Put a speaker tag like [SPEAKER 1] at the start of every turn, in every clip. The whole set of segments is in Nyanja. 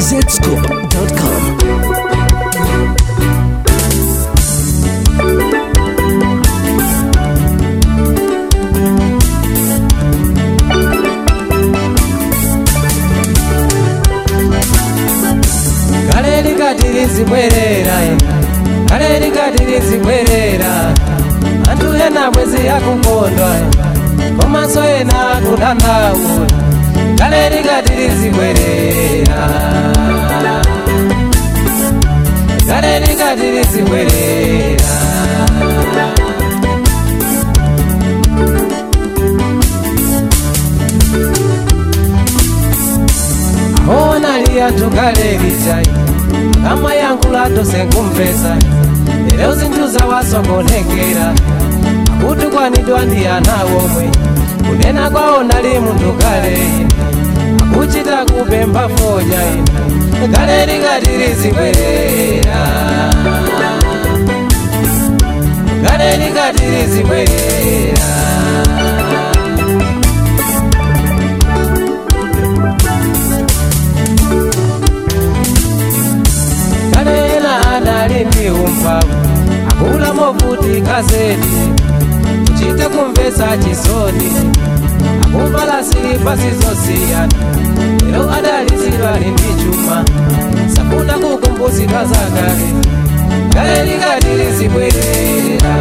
[SPEAKER 1] zscoop.com.
[SPEAKER 2] kale likati lizibwerera kale likati lizibwerera anthu ena bwezi yakukondwa komanso ena akudandaula kale likati lizibwerera kale likati lizibwerera ona liyanthu kale lichai kama yankula tose kumvesa lero zinthu zawasokonekera akuti kwanidwa ndi ana womwe kunena kwawo nali munthu kale akuchita kupempha fonya ine kale likati lizibwerera kale likati lizibwerera kanena anali ndi umphawi akula movuti gazeti kuchita kumvesa chisoni akuvala silipa zosiyana lero adalizidwa ali ndi chuma safuna kukumbuzidwa zakale kale likati lizibwerera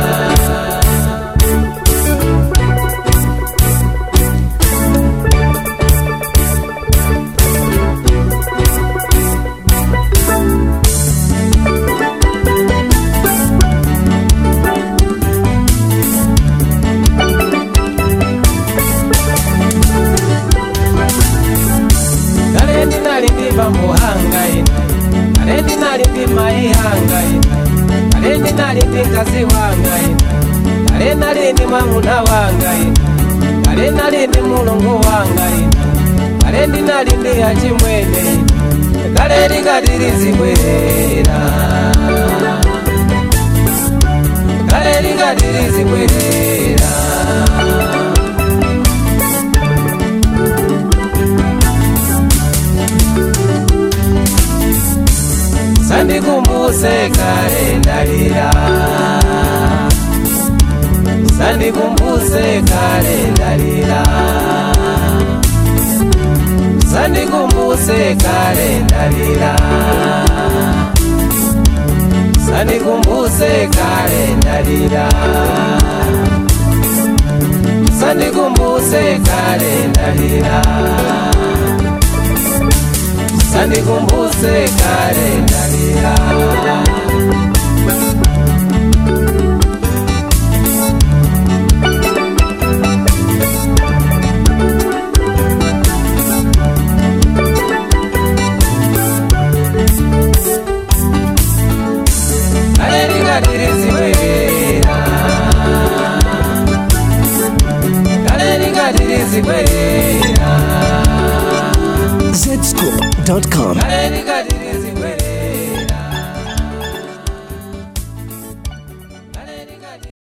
[SPEAKER 2] kale ndinali ndi bambo hanga ine kale ndinali ndi mayi hanga ine kale ndinali ndi mkazi wanga ine kale nali ndi mwamuna wanga ine kale nali ndi mulungu wanga ine kale ndinali ndi achimwene ine kale likati lizibwerera kale likati lizibwerera sandikumbuse kale ndalira sandikumbuse kale ndalira sandikumbuse kale ndalira sandikumbuse kale ndalira sandikumbuse kale ndalira sandikumbuse kale ndalira kale likati lizibwerera kale likati lizibwerera
[SPEAKER 1] zscoop.com.
[SPEAKER 2] kale likati